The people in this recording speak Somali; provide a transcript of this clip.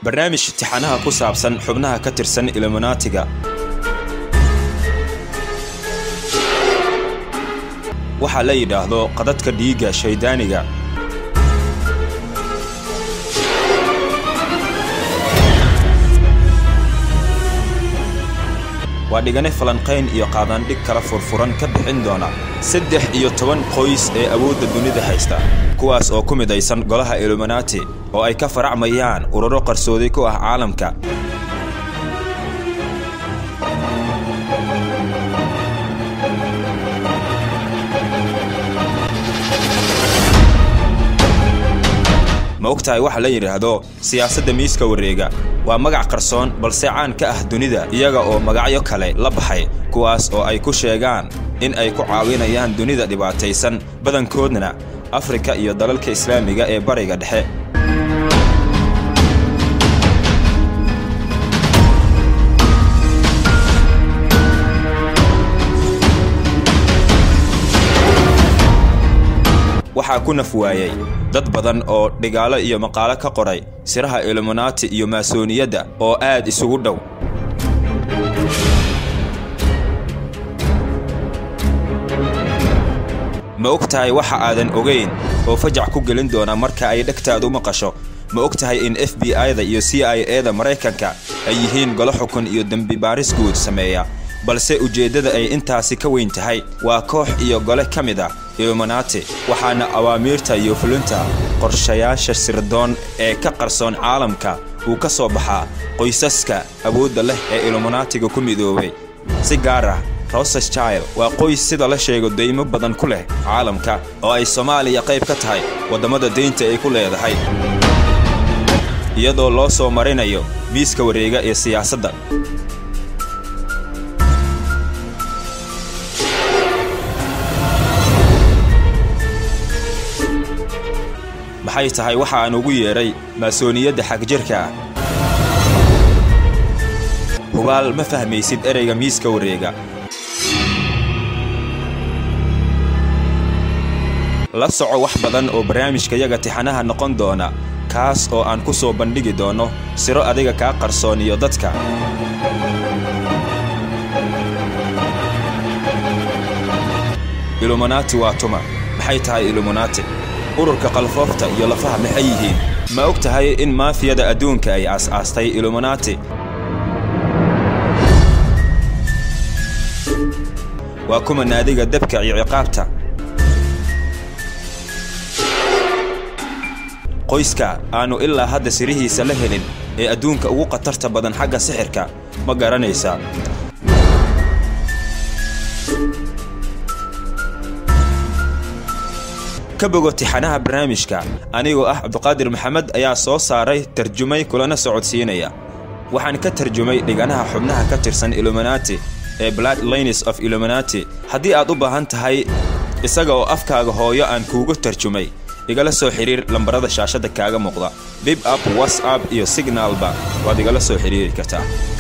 barnaamij tixanaha ku saabsan xubnaha ka tirsan iluminaatiga waxaa la yidhaahdo qadadka dhiigga shayddaaniga waa dhigane falanqayn iyo qaadaandhig kala furfuran ka bixin doona saddex iyo toban qoys ee awoodda dunida haysta kuwaas oo ku midaysan golaha iluminaati oo ay ka faracmayaan ururo qarsoodi ku ah caalamka ma ogtahay waxa la yidhaahdo siyaasadda miiska wareega waa magac qarsoon balse caan ka ah dunida iyaga oo magacyo kale la baxay kuwaas oo ay ku sheegaan in ay ku caawinayaan dunida dhibaataysan badankoodna afrika iyo dalalka islaamiga ee bariga dhexe waxaa ku naf waayey dad badan oo dhigaalo iyo maqaalo ka qoray siraha iluminaati iyo maasooniyadda oo aad isugu dhow ma og tahay waxa aadan ogayn oo fajac ku gelin doona marka ay dhegtaadu maqasho ma og tahay in f b i-da iyo c i e-da maraykanka ay yihiin golo xukun iyo dembi baaris guud sameeya balse ujeeddada ay intaasi ka weyn tahay waa koox iyo gole ka mid ah iluminaati waxaana awaamiirta iyo fulinta qorshayaasha sirdoon ee ka qarsoon caalamka uu ka soo baxaa qoysaska awoodda leh ee iluminaatiga ku midoobay si gaar ah rosesjile waa qoys sida la sheego deymo badan ku leh caalamka oo ay soomaaliya qayb ka tahay waddamada deynta ay ku leedahay iyadoo loo soo marinayo miiska wareega ee siyaasadda maxay tahay waxa aan ugu yeedhay maasooniyadda xagjirka ah hubaal ma fahmaysid ereyga miiska wareega la soco wax badan oo barnaamijkayaga tixanaha noqon doona kaas oo aan ku soo bandhigi doonno siro adiga kaa qarsooniyo dadka iluminaati waa tuma maxay tahay iluminaati ururka qalfoofta iyo lafaha maxay yihiin ma og tahay in maafiyada adduunka ay aas-aastay iluminaati waa kuma naadiga dabka iyo ciqaabta qoyska aannu ilaa hadda sirihiisa la helin ee adduunka ugu khatarta badan xagga sixirka ma garanaysaa ka bogo tixanaha barnaamijka anigoo ah cabduqaadir maxamed ayaa soo saaray tarjumay kulana socodsiinaya waxaan ka tarjumay dhiganaha xubnaha ka tirsan iluminaati ee blood lines of iluminaati haddii aad u baahan tahay isaga oo afkaaga hooyo aan kuugu tarjumay igala soo xidhiir lambarada shaashadda kaaga muuqda bib up whatsapp iyo signaalba waad igala soo xidhiiri kartaa